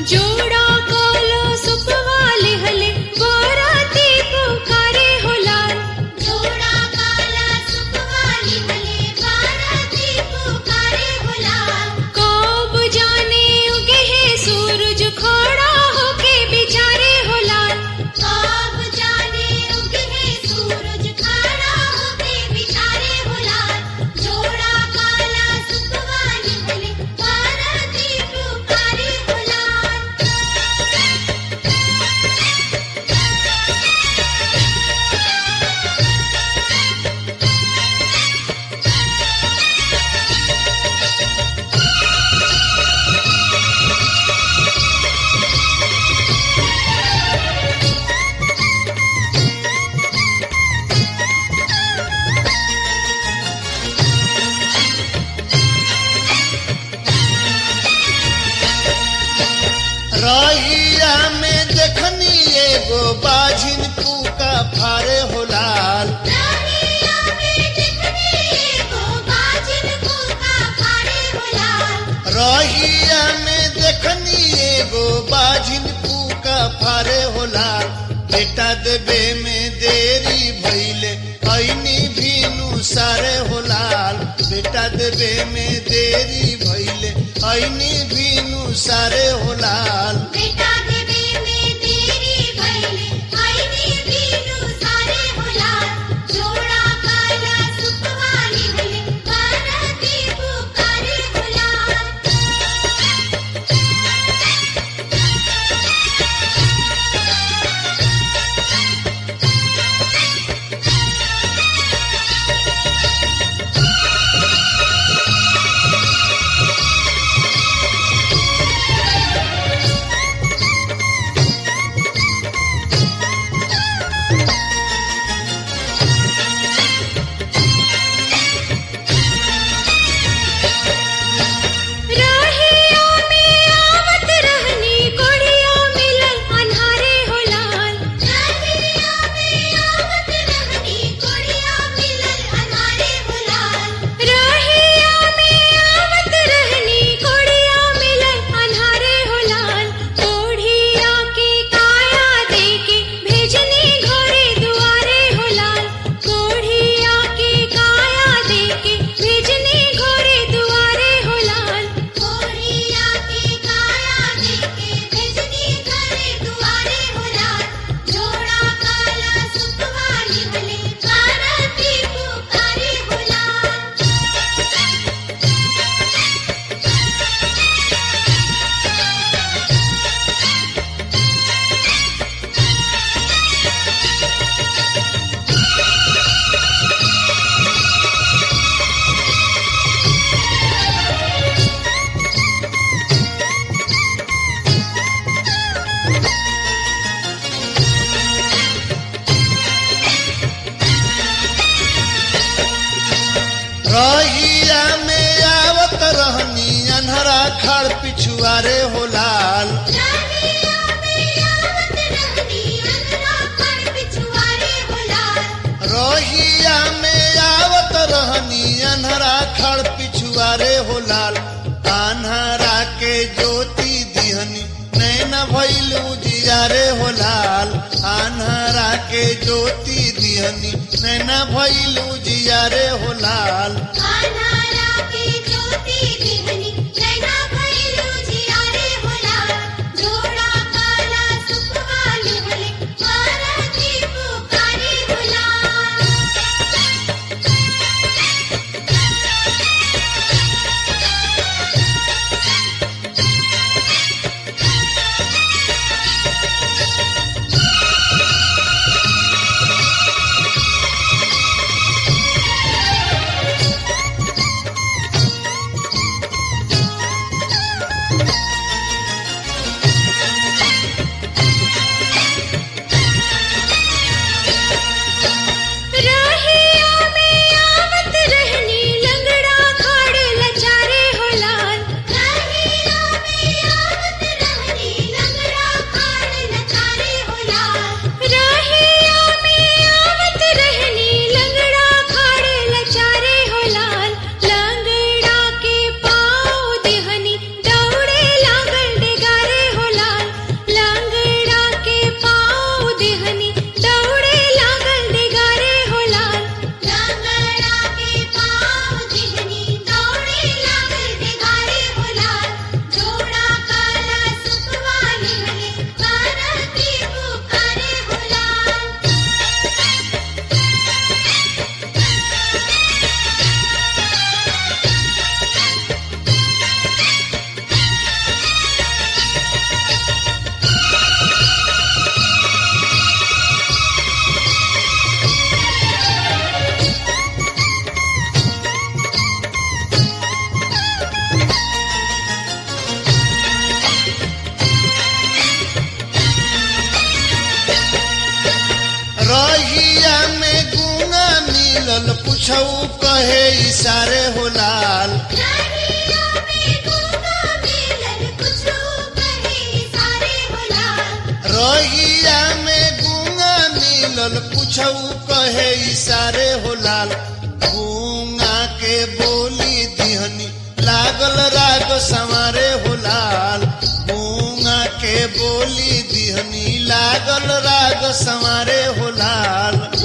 जोड़ा काला सुपवा लिहले बाराती पुकारे हो लाल जोड़ा काला सुपवा लिहले बाराती पुकारे हो लाल कब जाने उगे है सूरज खड़ा होके बिचारे हो लाल कब जाने उगे है सूरज खड़ा होके बिचारे हो लाल जोड़ा काला सुपवा लिहले बाराती पुकारे हो लाल रहिया में देखनी एगो बाझिन पूका फारे हो लाल रानिया में देखनी एगो बाजिन फूका फाड़े हो लाल रहिया में देखनी एगो बाझिन पूका फारे हो लाल बेटा देवे में देरी भइले ऐनी भीनु सारे हो लाल बेटा देवे में देरी भइले ऐनी भीनु सारे हो लाल बेटा देवे में देरी भइले आईनी बीनु सारे हो लाल जोड़ा काला सुपवा लिहले बाराती पुकारे हो लाल रहिया में आवत रहनी कोढ़िया मिलल अन्हारे हो लाल रानिया में आवत रहनी कोड़िया मिलल अनारे हो लाल रहिया में आवत रहनी कोढ़िया मिलल अन्हारे हो लाल कोढ़िया के काया देके भेजनी घरे दुआरे हो लाल कोढ़िया के काया देके भेजनी घरे दुआरे हो लाल कोड़िया के काया देके भेजनी घरे दुआरे हो लाल जोड़ा काला सुपवा लिहले बाराती पुकारे हो लाल रहिया में आवत रहनी अनहरा खड़ पिछुआरे हो लाल रानिया में आवत रहनी अनरा खड़ पिछुआरे हो लाल रहिया में आवत रहनी अनहरा खड़ पिछुआरे हो लाल अनहरा के ज्योति दिहनी नैन भइल उजियारे हो लाल अनहरा के ज्योति दिहनी नैन भइल उजियारे हो लाल अनारा के ज्योति दिहनी नैना भइलु जियारे हो लाल जोड़ा काला सुपवा लिहले बाराती पुकारे हो लाल रहिया कुछऊ कहे इशारे हो लाल रहिया में गूंगा मिलन कुछो कहे सारे होला रहिया में गूंगा मिलल कुछऊ कहे इशारे हो लाल गूंगा के बोली दिहनी लागल राग संवारे हो लाल गूंगा के बोली दिहनी लागल राग संवारे हो लाल